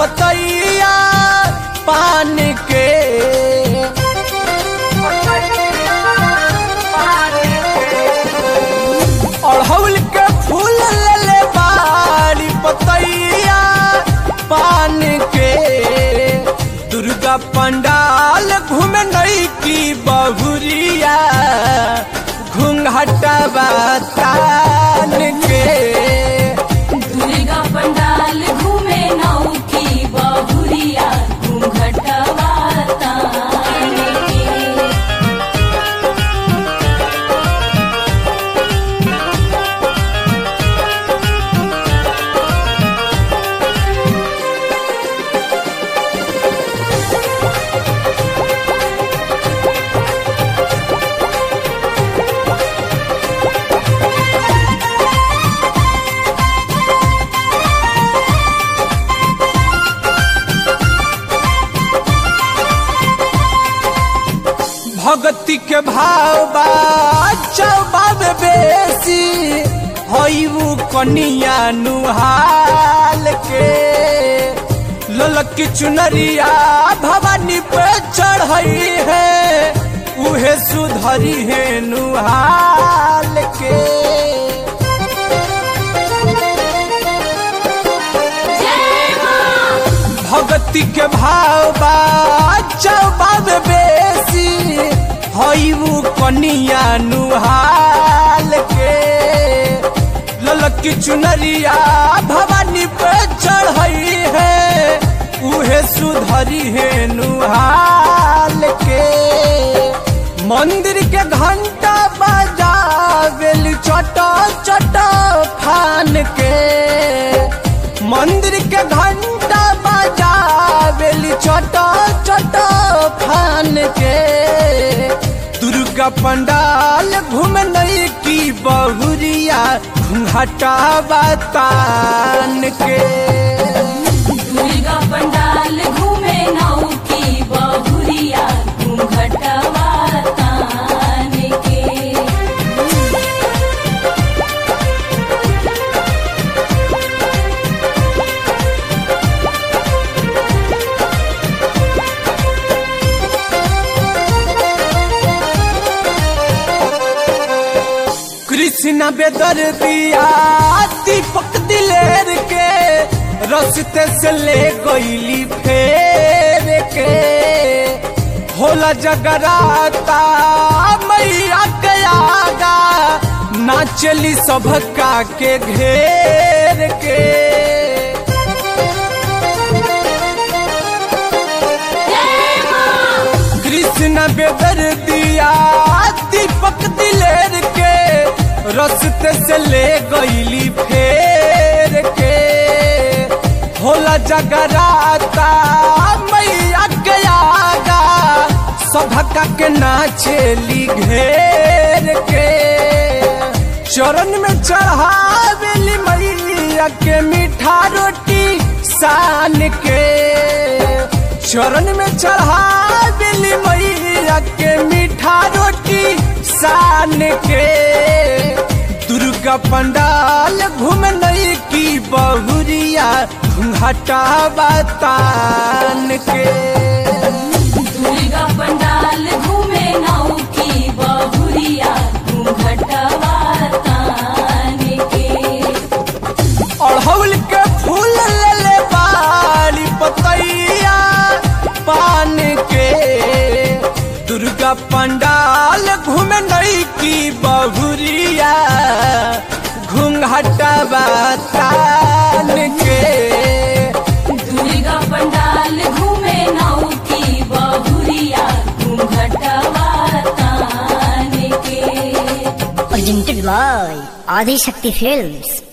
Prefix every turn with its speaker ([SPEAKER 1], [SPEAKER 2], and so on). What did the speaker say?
[SPEAKER 1] पतैया पान के अड़हुल के फूल ले बाड़ी पतैया पान के दुर्गा पंडाल घूमे नई की बहुरिया घूंघटवा तान के
[SPEAKER 2] दुर्गा पंडाल घूमे नौ की बहुरिया घूंघटवा तान के
[SPEAKER 1] भक्ति के भाव बा चौबाब बेसी हईबू कनिया नुहाल के ललक की चुनरिया भवानी पे चढ़ई है उहे सुधरी है नुहाल के भक्ति के भाव बा चौबाब बेसी हईबू कनिया नुहाल के ललक की चुनरिया भवानी पे चढ़ई है उहे सुधरी है नुहाल के मंदिर के घंटा बजावेल चटा चटा फान के मंदिर के घंटा बजावेली चटा चटा फान के दुर्गा पंडाल घूम नई की बहुरिया घूंघटा बतान के
[SPEAKER 2] दुर्गा पंडाल घूमे नौ की बहुरिया घूंघटवा तान के
[SPEAKER 1] कृष्ण बेदर दिया दीपक दिलेर के रस्ते से ले गईली फेर के होला जगराता मैया के आगा नाचली सबका के घेर के कृष्ण बेदर दिया दीपक दिलेर के रस्ते से ले गईली फेर के होला जगराता मैया के आगा सभका के नाचेली घेर के चरण में चढ़ावेली मैया के मीठा रोटी सान के चरण में चढ़ावेली मैया के मीठा रोटी सान के दुर्गा पंडाल घूम नई की बहुरिया घूंघटा बतान के
[SPEAKER 2] दुर्गा पंडाल घूमे नौ की बहुरिया घूंघटवा तान के
[SPEAKER 1] अड़हुल के फूल ले ले बाली पतैया पान के दुर्गा पंडाल घूम नई की बहुरिया घूंघटा बतान के
[SPEAKER 2] दुर्गा पंडाल घूमे नौ की बहुरिया घूंघटवा तान के
[SPEAKER 3] presented by Adi Shakti Films.